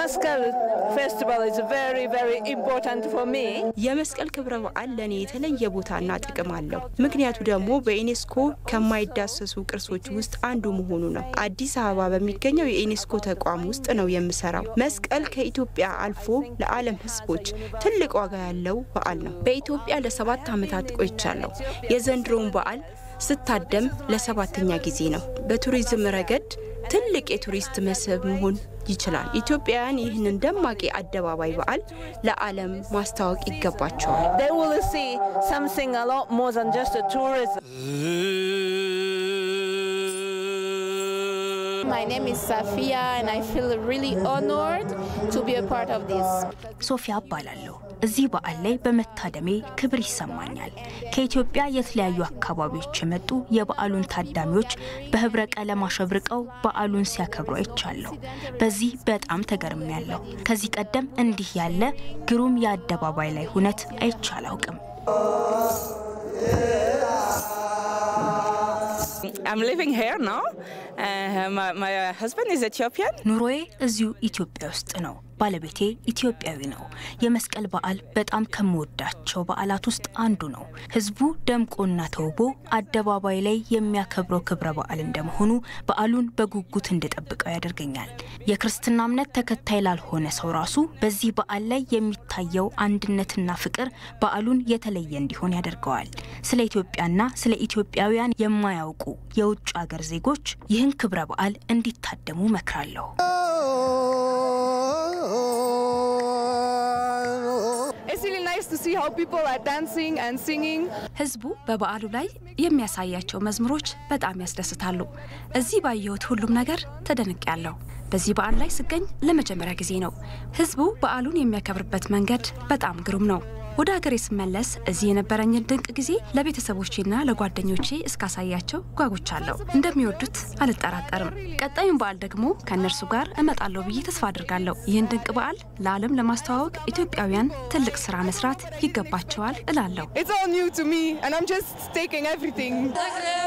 Maskal festival is very, very important for me. የመስቀል ክብረ በዓል ለእኔ የተለየ ቦታና ጥቅም አለው። ምክንያቱ ደግሞ በዩኔስኮ ከማይዳሰሱ ቅርሶች ውስጥ አንዱ መሆኑ ነው። አዲስ አበባ በሚገኘው የዩኔስኮ ተቋም ውስጥ ነው የምሰራው። መስቀል ከኢትዮጵያ አልፎ ለዓለም ሕዝቦች ትልቅ ዋጋ ያለው በዓል ነው። በኢትዮጵያ ለሰባት ዓመታት ቆይቻለሁ። የዘንድሮውን በዓል ስታደም ለሰባተኛ ጊዜ ነው። በቱሪዝም ረገድ ትልቅ የቱሪስት መስህብ መሆን ይችላል። ኢትዮጵያውያን ይህንን ደማቅ የአደባባይ በዓል ለዓለም ማስታወቅ ይገባቸዋል። They will see something a lot more than just a tourism. My name is Safia and I feel really honored to be a part of this. ሶፊያ እባላለሁ። እዚህ በዓል ላይ በመታደሜ ክብር ይሰማኛል። ከኢትዮጵያ የተለያዩ አካባቢዎች የመጡ የበዓሉን ታዳሚዎች በህብረ ቀለም አሸብርቀው በዓሉን ሲያከብሩ አይቻለሁ። በዚህ በጣም ተገርሜያለሁ። ከዚህ ቀደም እንዲህ ያለ ግሩም የአደባባይ ላይ ሁነት አይቼ አላውቅም። I'm living here now. Uh, my, my husband is Ethiopian. ኑሮዬ እዚሁ ኢትዮጵያ ውስጥ ነው። ባለቤቴ ኢትዮጵያዊ ነው። የመስቀል በዓል በጣም ከምወዳቸው በዓላት ውስጥ አንዱ ነው። ህዝቡ ደምቆና ተውቦ አደባባይ ላይ የሚያከብረው ክብረ በዓል እንደመሆኑ በዓሉን በጉጉት እንድጠብቀው ያደርገኛል። የክርስትና እምነት ተከታይ ላልሆነ ሰው ራሱ በዚህ በዓል ላይ የሚታየው አንድነትና ፍቅር በዓሉን የተለየ እንዲሆን ያደርገዋል። ስለ ኢትዮጵያና ስለ ኢትዮጵያውያን የማያውቁ የውጭ አገር ዜጎች ይህን ክብረ በዓል እንዲታደሙ መክራለሁ። It's really nice to see how people are dancing and singing. ህዝቡ በበዓሉ ላይ የሚያሳያቸው መዝሙሮች በጣም ያስደስታሉ። እዚህ ባየሁት ሁሉም ነገር ተደንቄያለሁ። በዚህ በዓል ላይ ስገኝ ለመጀመሪያ ጊዜ ነው። ህዝቡ በዓሉን የሚያከብርበት መንገድ በጣም ግሩም ነው። ወደ ሀገሬ ስመለስ እዚህ የነበረኝን ድንቅ ጊዜ ለቤተሰቦቼና ለጓደኞቼ እስካሳያቸው ጓጉቻለሁ። እንደሚወዱት አልጠራጠርም። ቀጣዩን በዓል ደግሞ ከእነርሱ ጋር እመጣለሁ ብዬ ተስፋ አድርጋለሁ። ይህን ድንቅ በዓል ለዓለም ለማስተዋወቅ ኢትዮጵያውያን ትልቅ ስራ መስራት ይገባቸዋል እላለሁ። It's all new to me and I'm just taking everything.